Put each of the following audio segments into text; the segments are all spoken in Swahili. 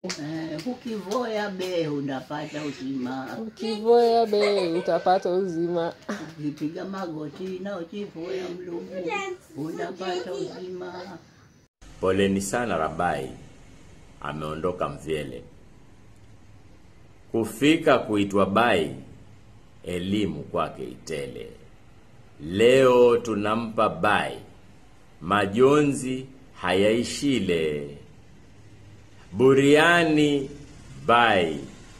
Eh, ukivoya be unapata uzima, Ukivoya be utapata uzima. ukipiga magoti na ukivoya mlungu unapata uzima. Poleni sana Rabai, ameondoka Mvyele. Kufika kuitwa Bai, elimu kwake itele. Leo tunampa Bai, majonzi hayaishile. Buriani Bai,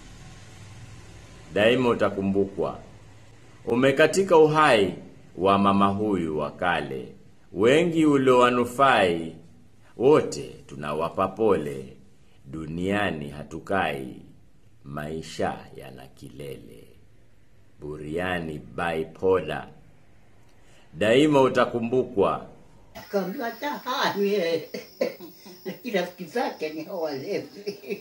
daima utakumbukwa. Umekatika uhai wa mama huyu wa kale, wengi uliowanufai, wote tunawapa pole. Duniani hatukai, maisha yana kilele. Buriani Bai Poda, daima utakumbukwa. Akaambiwa tahanye lakini rafiki zake ni hao walevi.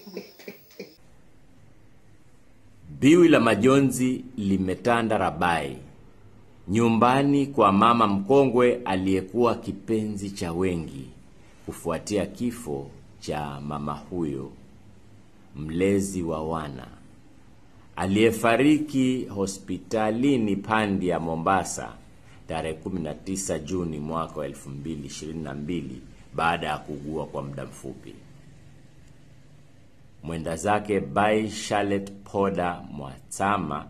Biwi la majonzi limetanda Rabai, nyumbani kwa mama mkongwe aliyekuwa kipenzi cha wengi, kufuatia kifo cha mama huyo, mlezi wa wana aliyefariki hospitalini Pandi ya Mombasa tarehe 19 Juni mwaka wa 2022 baada ya kuugua kwa muda mfupi. Mwenda zake Bai Charlotte Poda Mwatsama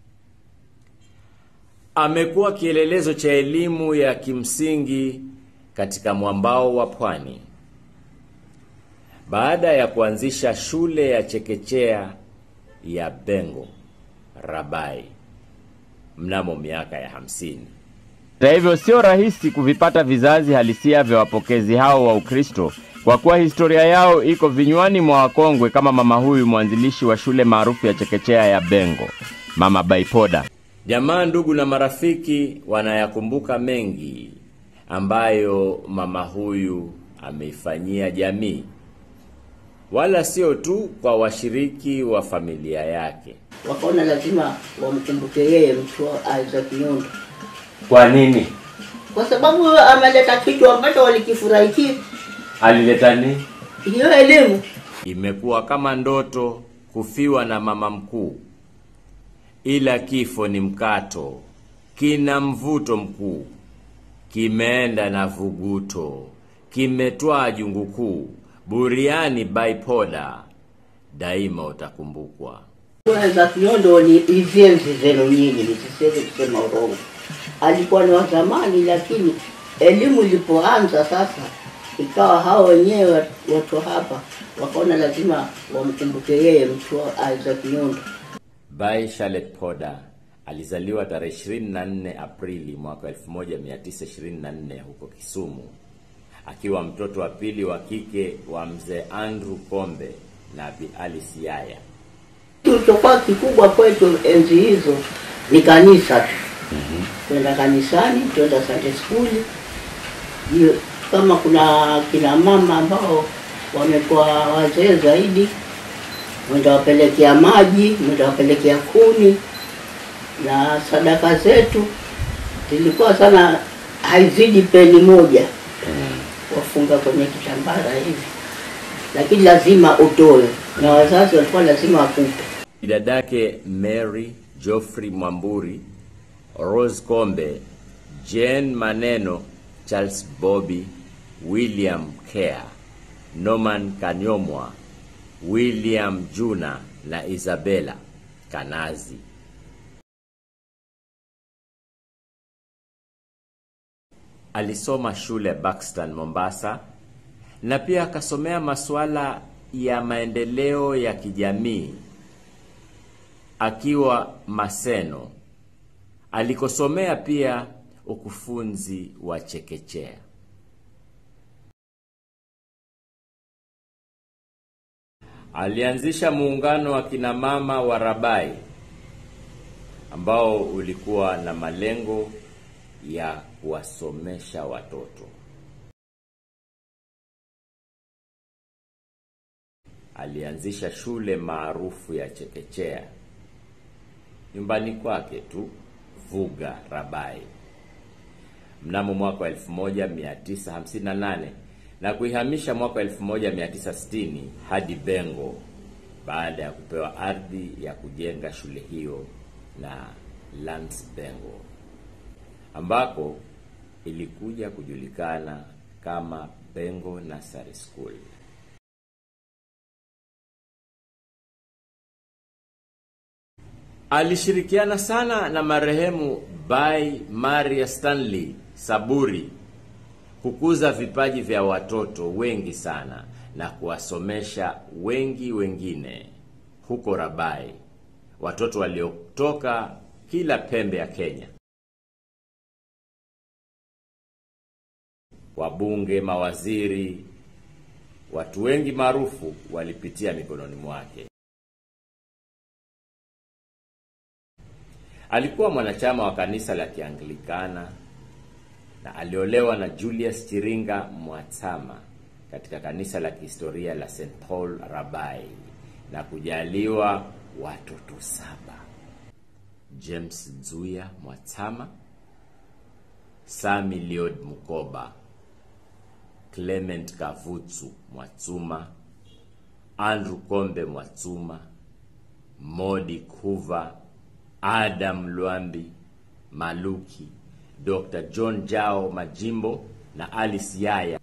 amekuwa kielelezo cha elimu ya kimsingi katika mwambao wa pwani. Baada ya kuanzisha shule ya chekechea ya Bengo Rabai mnamo miaka ya hamsini. Hata hivyo sio rahisi kuvipata vizazi halisia vya wapokezi hao wa Ukristo kwa kuwa historia yao iko vinywani mwa wakongwe kama mama huyu mwanzilishi wa shule maarufu ya chekechea ya Bengo, Mama Baipoda. Jamaa, ndugu na marafiki wanayakumbuka mengi ambayo mama huyu ameifanyia jamii, wala sio tu kwa washiriki wa familia yake. Wakaona lazima wamkumbuke yeye mtu wa Isaac Nyondo Kwa nini? kwa sababu ameleta kitu ambacho walikifurahikia, Alileta nini? hiyo elimu. Imekuwa kama ndoto kufiwa na mama mkuu, ila kifo ni mkato, kina mvuto mkuu, kimeenda na vuguto, kimetwaa jungu kuu. Buriani Baipoda, daima utakumbukwa. Isaac Nyondo ni hizi enzi zenu nyinyi, nisiseme kusema urongo. Alikuwa ni wa zamani, lakini elimu ilipoanza sasa, ikawa hao wenyewe watu hapa wakaona lazima wamkumbuke yeye mtu wa Isaac Nyondo. Bai Charlotte Poda alizaliwa tarehe 24 Aprili mwaka 1924 huko Kisumu, akiwa mtoto wa pili wa kike wa mzee Andrew Kombe na Bi Alice Yaya. Kilichokuwa kikubwa kwetu enzi hizo ni kanisa tu, kwenda kanisani, kwenda Sunday school. Hiyo kama kuna kina mama ambao wamekuwa wazee zaidi, mwenda wapelekea maji, mwenda wapelekea kuni, na sadaka zetu zilikuwa sana, haizidi peni moja, wafunga kwenye kitambara hivi, lakini lazima utoe, na wazazi walikuwa lazima wakupe. Dadake Mary Geoffrey Mwamburi, Rose Kombe, Jane Maneno, Charles Bobby, William Care, Norman Kanyomwa, William Juna na Isabella Kanazi. Alisoma shule Buxton Mombasa na pia akasomea masuala ya maendeleo ya kijamii akiwa Maseno alikosomea pia ukufunzi wa chekechea. Alianzisha muungano wa kina mama wa Rabai ambao ulikuwa na malengo ya kuwasomesha watoto. Alianzisha shule maarufu ya chekechea nyumbani kwake tu Vuga Rabai. Mnamo mwaka wa 1958 na kuihamisha mwaka 1960 hadi Bengo baada ya kupewa ardhi ya kujenga shule hiyo na Lance Bengo ambako ilikuja kujulikana kama Bengo Nursery School. Alishirikiana sana na marehemu Bai Maria Stanley Saburi kukuza vipaji vya watoto wengi sana na kuwasomesha wengi wengine huko Rabai, watoto waliotoka kila pembe ya Kenya. Wabunge, mawaziri, watu wengi maarufu walipitia mikononi mwake. Alikuwa mwanachama wa kanisa la Kianglikana na aliolewa na Julius Chiringa Mwatama katika kanisa la kihistoria la St Paul Rabai na kujaliwa watoto saba: James Nzuya Mwatama, Sami Liod Mukoba, Clement Kavutsu Mwatsuma, Andrew Kombe Mwatsuma, Modi Kuva, Adam Lwambi Maluki, Dr. John Jao Majimbo na Alice Yaya.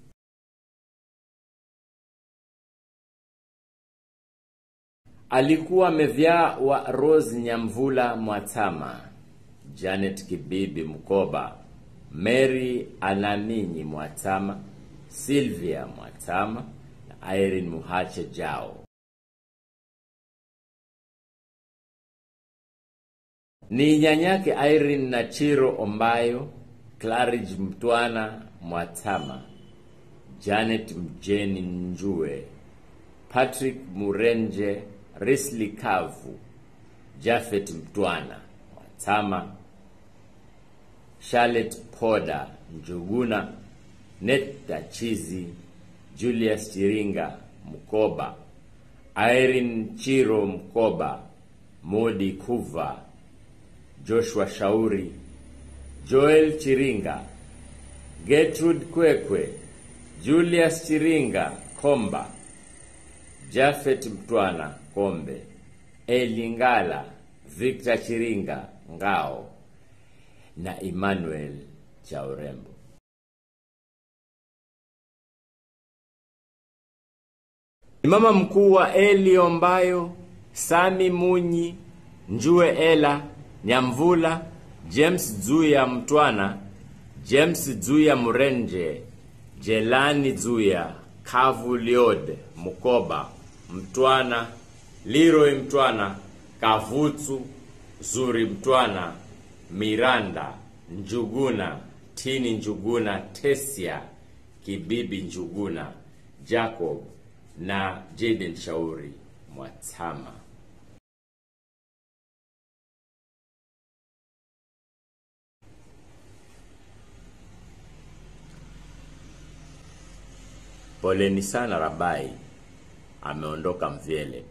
Alikuwa mevyaa wa Rose Nyamvula Mwatama, Janet Kibibi Mkoba, Mary Ananinyi Mwatama, Sylvia Mwatama na Irene Muhache Jao. Ni nyanyake Irene Nachiro Ombayo, Claridge Mtwana Mwatama, Janet Mjeni Njue, Patrick Murenje, Risli Kavu, Jafet Mtwana Mwatama, Charlotte Poda Njuguna, Netta Chizi, Julius Chiringa Mkoba, Irene Chiro Mkoba, Modi Kuva, Joshua Shauri, Joel Chiringa, Gertrude Kwekwe, Julius Chiringa Komba, Jafet Mtwana Kombe, Elingala, Victor Chiringa Ngao na Emmanuel Chaurembo. Mama mkuu wa Eli Ombayo, Sami Munyi, Njue Ela, Nyamvula, James Zuya Mtwana, James Zuya Murenje, Jelani Zuya, Kavu Liod, Mukoba, Mtwana, Leroy Mtwana, Kavutsu, Zuri Mtwana, Miranda, Njuguna, Tini Njuguna, Tesia, Kibibi Njuguna, Jacob na Jaden Shauri Mwatama. Poleni sana Rabai, ameondoka Mvyele.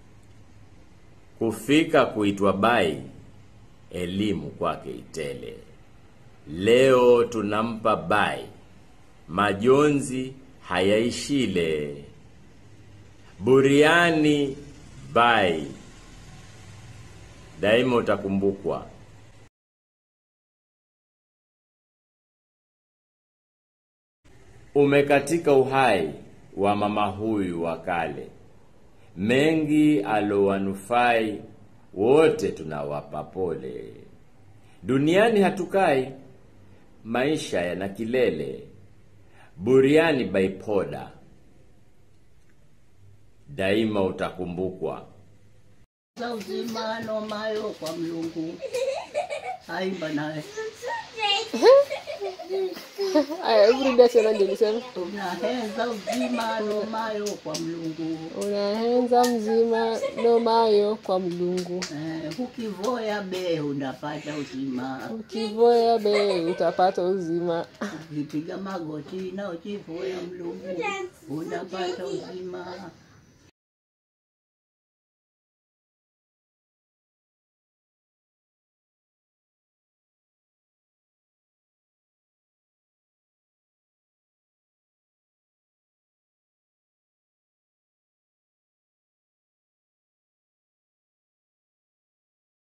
Kufika kuitwa Bai, elimu kwake itele. Leo tunampa Bai, majonzi hayaishile. Buriani Bai, daima utakumbukwa. Umekatika uhai wa mama huyu wa kale, mengi alowanufai, wote tunawapa pole. Duniani hatukai, maisha yana kilele. Buriani Baipoda, daima utakumbukwa. za uzima nomayo kwa mlungu aimba nawe Aya, hebu rudia tena ndio niseme. unahenza uzima nomayo kwa mlungu Unahenza mzima nomayo kwa mlungu, eh, ukivoya be unapata uzima ukivoya be utapata uzima, ukipiga magoti na ukivoya mlungu unapata uzima